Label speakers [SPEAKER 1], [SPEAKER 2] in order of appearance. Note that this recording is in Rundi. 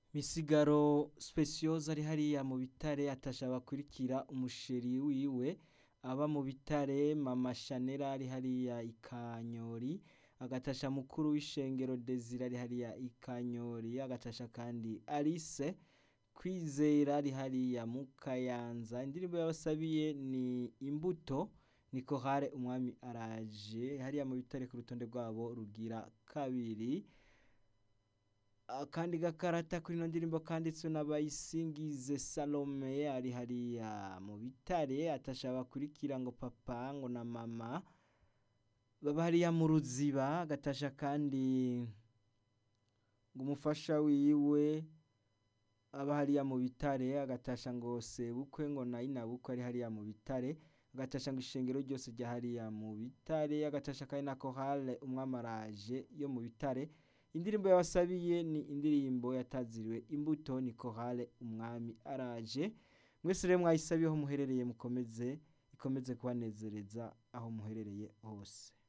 [SPEAKER 1] misigaro specioza ari hariya mu bitare atasha bakurikira umusheri wiwe aba mu bitare mama shanera ari hariya ikanyori agatasha mukuru w'ishengero desire ari hariya ikanyori agatasha kandi alice kwizera ari hariya mu kayanza indirimbo yabasabiye ni imbuto niko hare umwami araje hariya mu bitare ku rutonde rwabo rugira kabiri akandi gakarata kuri ino ndirimbo kanditswe n'abayisingize salome ari hariya mu bitare atasha bakurikira ngo papa ngo na mama baba hariya mu ruziba agatasha kandi ngo umufasha wiwe aba hariya mu bitare agatasha ngo sebukwe ngo na inabukwe ari hariya mu bitare agatasha ngo ishengero ryose rya hariya mu bitare agatasha kandi na kohale umwamaraje yo mu bitare indirimbo yabasabiye ni indirimbo yataziriwe imbuto ni kohale umwami araje mwese rero mwayisabiyeho muherereye mukomeze ikomeze kubanezereza aho muherereye hose